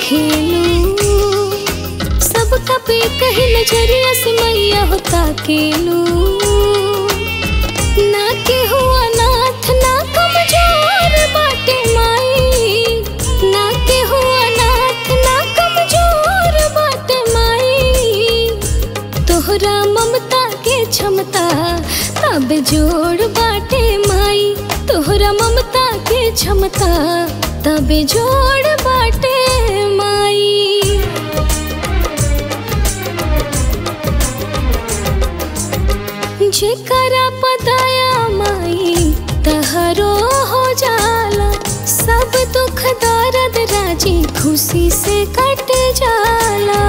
खेलू सबका पे कहीं नजरिया से मैया होता केलू ना के हुआ नाथ ना कमजोर बाटे माई ना के हुआ नाथ ना कमजोर बाटे माई तोहरा ममता के क्षमता तब जोड़ बाटे माई तोहरा ममता के क्षमता तब जोड़ बाटे माई जेकरा पदाया माई तहरो हो जाला सब दुख दर्द राजी खुशी से कट जाला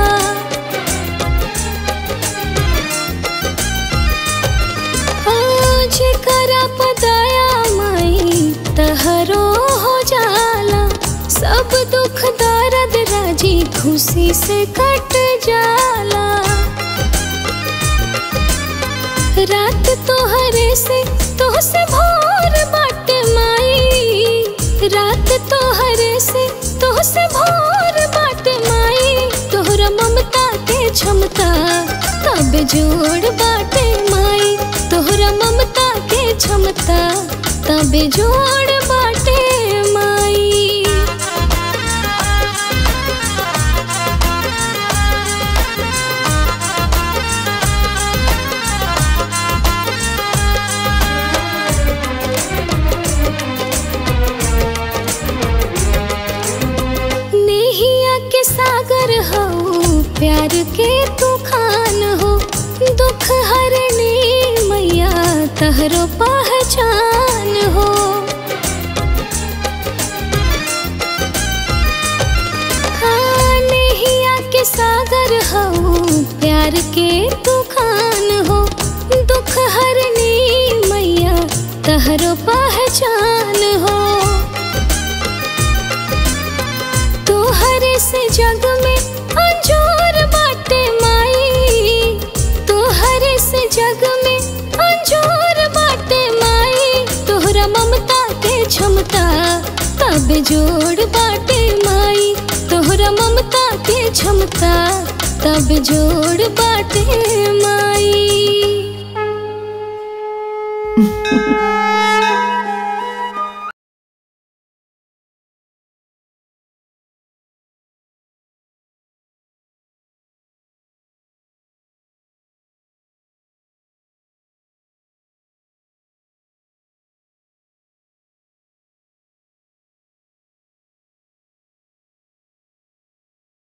आज करा पदाया माई तहरो हो जाला सब दुख दर्द राजी खुशी से कट जाला रात तोहरे से तो से भोर बाट माई रात तोहरे से तो से भोर बाट माई तोहरा ममता के क्षमता तब जोड़ बाटे माई तोहरा ममता के क्षमता तब जोड़ बाटे माई नेहिया के सागर हो प्यार के तूफान हो दुख हरने मैया तहरो पहचान हो हाँ, नेहिया के सागर हो प्यार के तूफान हो दुख हरने मैया तहरो पहचान हो तोहरे से जग में अंजोर बाटे माई तोहरे से जग में अंजोर बाटे माई तोहरा ममता के क्षमता तब जोड़ बाटे माई तोहरा ममता के क्षमता तब जोड़ बाटे माई